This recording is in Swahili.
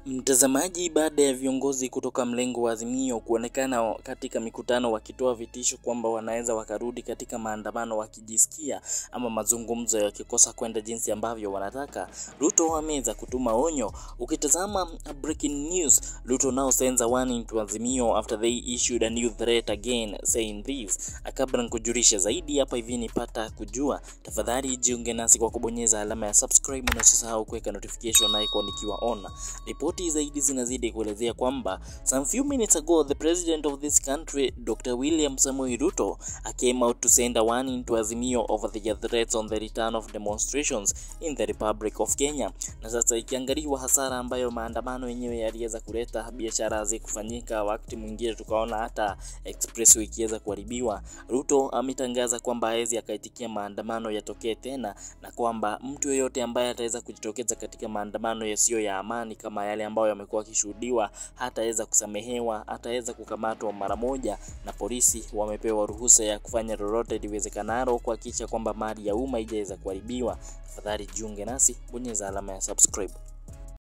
Mtazamaji, baada ya viongozi kutoka mlengo wa Azimio kuonekana katika mikutano wakitoa vitisho kwamba wanaweza wakarudi katika maandamano wakijisikia ama mazungumzo yakikosa kwenda jinsi ambavyo wanataka, Ruto ameweza kutuma onyo. Ukitazama breaking news, Ruto now sends a warning to Azimio after they issued a new threat again saying this. Kabla nikujulisha zaidi hapa hivi nipata kujua, tafadhali jiunge nasi kwa kubonyeza alama ya subscribe na usisahau kuweka notification icon ikiwa on. Ripoti zaidi zinazidi kuelezea kwamba some few minutes ago the president of this country Dr. William Samoei Ruto came out to send a warning to Azimio over the threats on the return of demonstrations in the Republic of Kenya. Na sasa ikiangaliwa hasara ambayo maandamano yenyewe yaliweza kuleta, biashara hazikufanyika, wakati mwingine tukaona hata expressway ikiweza kuharibiwa. Ruto ametangaza kwamba hawezi akaitikia maandamano yatokee tena, na kwamba mtu yeyote ambaye ataweza kujitokeza katika maandamano yasiyo ya amani kama yale ambayo yamekuwa yakishuhudiwa hataweza kusamehewa, ataweza kukamatwa mara moja, na polisi wamepewa ruhusa ya kufanya lolote liwezekanalo kuhakikisha kwamba mali ya umma haijaweza kuharibiwa. Tafadhali jiunge nasi, bonyeza alama ya subscribe.